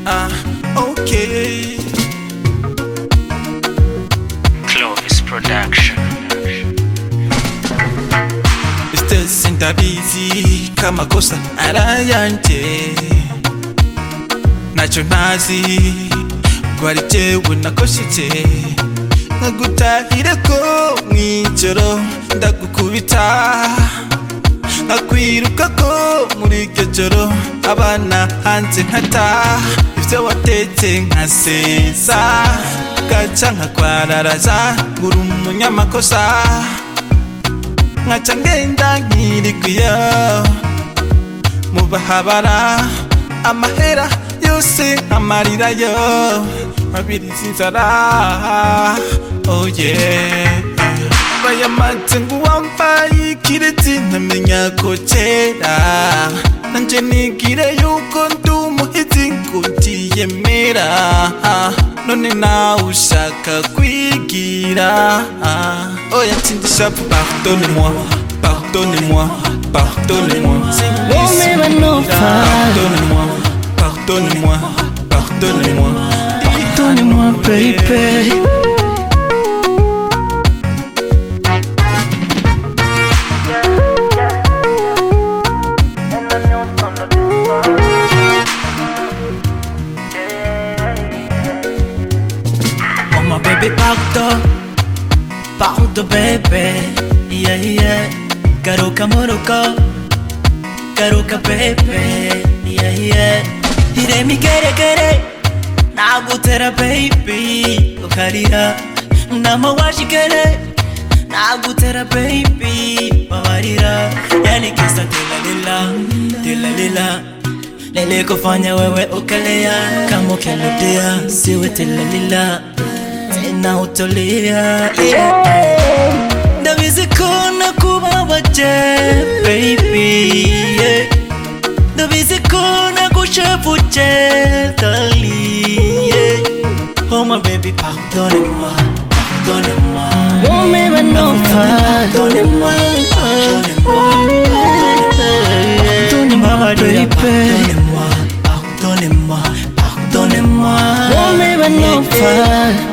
Ah, okay. Clovis Production. Still sindabizi kamakosa arayanjye ntacyo ntazi ngo hari jyewe nakoshyitse nkagutahire ko mw'ijoro ndagukubita nkakwiruka ko muri iryo joro abana hanze nkata ibyo watetse nkaseza gaca nkakwararaza ngura umunyamakosa nkaca ngenda nkirigwiyo mu bahabara amahera yose amarirayo mabiriza inzara oh yeah bayamanze ngo uwambaye ikirezi ntamenya ko kera nanjye nigire yuko ndi umuhizi ngo ndiyemera none nawe ushaka kwigira oya tsindisha pardonne moi pardonne moi pardonne moi pardonne moi pardonne moi pardonne moi pardonne moi baby Oh my baby pardon Pardon baby Yeah yeah Garuka murugo Garuka baby Yeah yeah Irema igeregere Nagutera baby Ukarira Nama washikere Nagutera baby Babarira Yani kisa tilalila Tilalila Lele kufanya wewe ukalea Kama ukirudia Siwe tilalila tena utolia yeah. ndabizi ko nakubabaje baby yeah. ndabizi ko nakushevuje dali yeah. oh my baby pardonne moi pardonne moi pardonne moi pardonne moi Pardonnez-moi, Maria, pardonnez-moi, pardonnez-moi, pardonnez-moi. Pardonnez-moi,